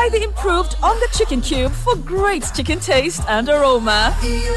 the improved on the chicken cube for great chicken taste and aroma.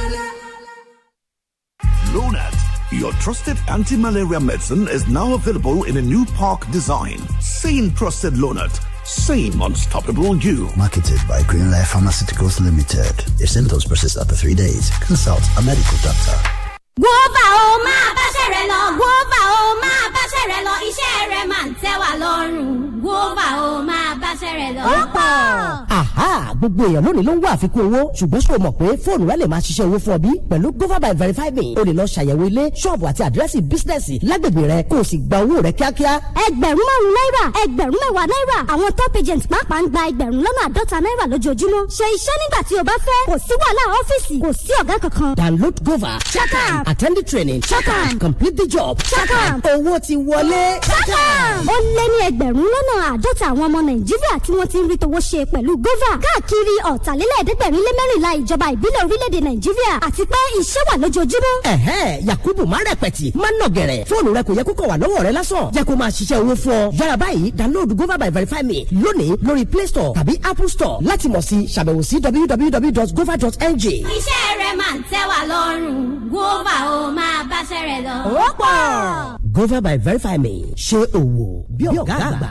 Lonat, your trusted anti-malaria medicine, is now available in a new park design. Same trusted Lonat, same unstoppable you. Marketed by Greenlife Pharmaceuticals Limited. If symptoms persist after three days, consult a medical doctor. Guava ó máa báṣẹ́ rẹ̀ lọ. Guava ó máa báṣẹ́ rẹ̀ lọ. Iṣẹ́ rẹ̀ máa ń tẹ́ wa lọ́rùn. Guava ó máa báṣẹ́ rẹ̀ lọ. Ó pọ̀. Aha! Gbogbo èèyàn lónìí ló ń wá àfikún owó ṣùgbọ́n ṣé o mọ̀ pé fóònù rẹ lè máa ṣiṣẹ́ owó fún ọ bí? Pẹ̀lú Gova by Verify Me, o lè lọ ṣàyẹ̀wò ilé, ṣọ́ọ̀bù àti àdírẹ́sì bísínẹ́sì lágbègbè rẹ kó o sì gba owó rẹ kíákíá. Ẹgbẹ̀rún márùn-ún náírà, ẹgbẹ̀rún mẹ́wàá náírà. Àwọn top agent pàápàá ń gba ẹgbẹ̀rún lọ́nà àádọ́ta náírà lójoojúmọ́. Ṣe iṣẹ́ nígbà tí o bá fẹ́. Kò sí wàhálà ọ́fíìsì, kò sí ọ̀gá kankan. Download Gova. Shakam. Attend the training. Shakam. Complete the job. Shakam. Owó ti wọlé. Shakam. Ó lé ní ẹgbẹ̀rún lọ́nà àádọ́ta àwọn ọmọ Nàìjíríà tí wọ́n ti ń rí towó ṣe pẹ̀lú Gova. Káàkiri ọ̀tàlélẹ́ẹ̀ẹ́dẹ́gbẹ̀rin lé mẹ́rìnlá ìjọba ìbílẹ̀ orílẹ̀-èdè Nàìjíríà àti pé iṣẹ́ wà lójoojúmọ́. Ẹ̀hẹ́ Yakubu má rẹpẹ̀tì má nọ̀gẹ̀rẹ̀ fóònù rẹ kò yẹ kó kọ̀ wà lọ́wọ́ rẹ lásán jẹ́ kó máa ṣiṣẹ́ owó fún ọ. Yára báyìí download Gova by Verify Me lónìí lórí Play Store tàbí Apple Store láti mọ̀ sí ṣàbẹ̀wò sí www.gova.ng. Iṣẹ́ rẹ̀ máa ń tẹ́ wa lọ́rùn. Guava ó máa báṣẹ́ rẹ̀ lọ. Ó pọ̀. Gova by Verify Me ṣe òwò bí ọ̀gá àgbà.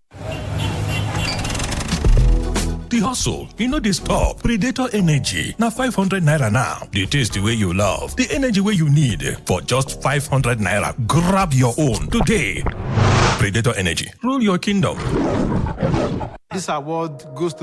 The hustle, you know they stop. Predator Energy, now 500 naira now. The taste the way you love, the energy way you need for just 500 naira. Grab your own today. Predator Energy, rule your kingdom. This award goes to